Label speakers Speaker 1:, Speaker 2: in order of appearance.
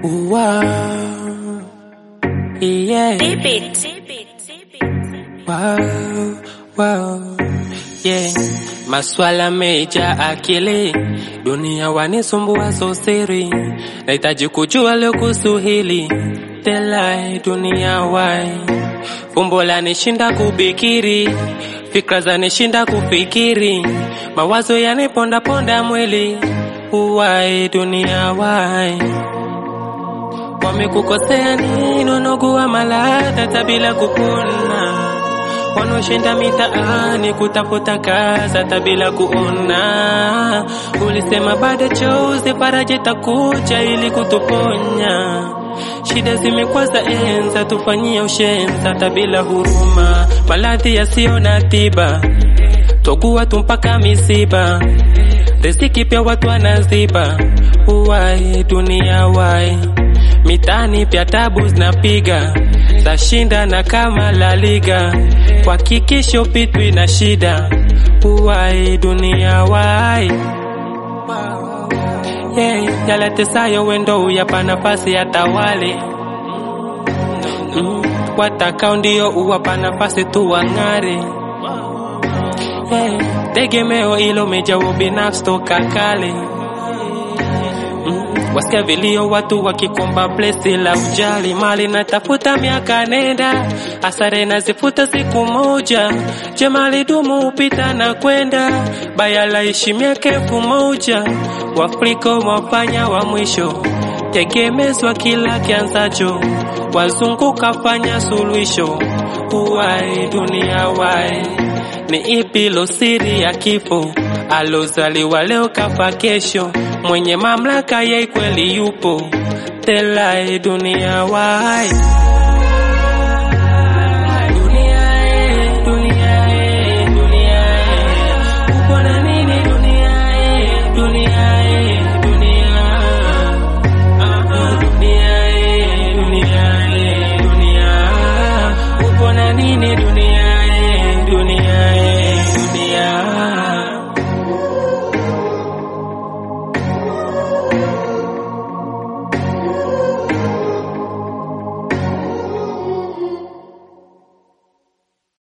Speaker 1: Wow. Yeah.
Speaker 2: Dip it.
Speaker 1: Wow. Wow. Yeah. Maswala meja akili, dunia wanisumbua so siri, nahitaji kujua leo kuhusu hili telai dunia wai, fumbo lanishinda kubikiri, fikra zanishinda kufikiri, mawazo yaniponda ponda mwili, uwai dunia wai wamekukosea nini? Unogua maladha bila kupona, wanaoshinda mitaani kutafuta kazi hata bila kuona. Ulisema baada chozi faraja itakuja ili kutuponya. Shida zimekuwa za enza, tufanyie ushenza hata bila huruma, maradhi yasiyo na tiba, togua tu mpaka misiba, riziki pia watu wanaziba. Uwai dunia wai mitani pya tabu zinapiga zashinda na kama La Liga kwa kikisho pitwi na shida uwai dunia wai yeah, yalatesayo wendo uyapa nafasi ya tawale mm, watakao ndio uwapa nafasi tu wang'are yeah, tegemeo ilo mejawo binafsi toka kale wasikia vilio watu wakikomba plesi la ujali mali natafuta miaka nenda asare nazifuta siku moja jemali dumu upita na kwenda baya laishi miaka elfu moja wafrika wafanya wa mwisho tegemezwa kila kianzacho wazunguka fanya suluhisho uwai dunia wai ni ipi lo siri ya kifo alozaliwa leo kafa kesho mwenye mamlaka yeye kweli yupo telai dunia wai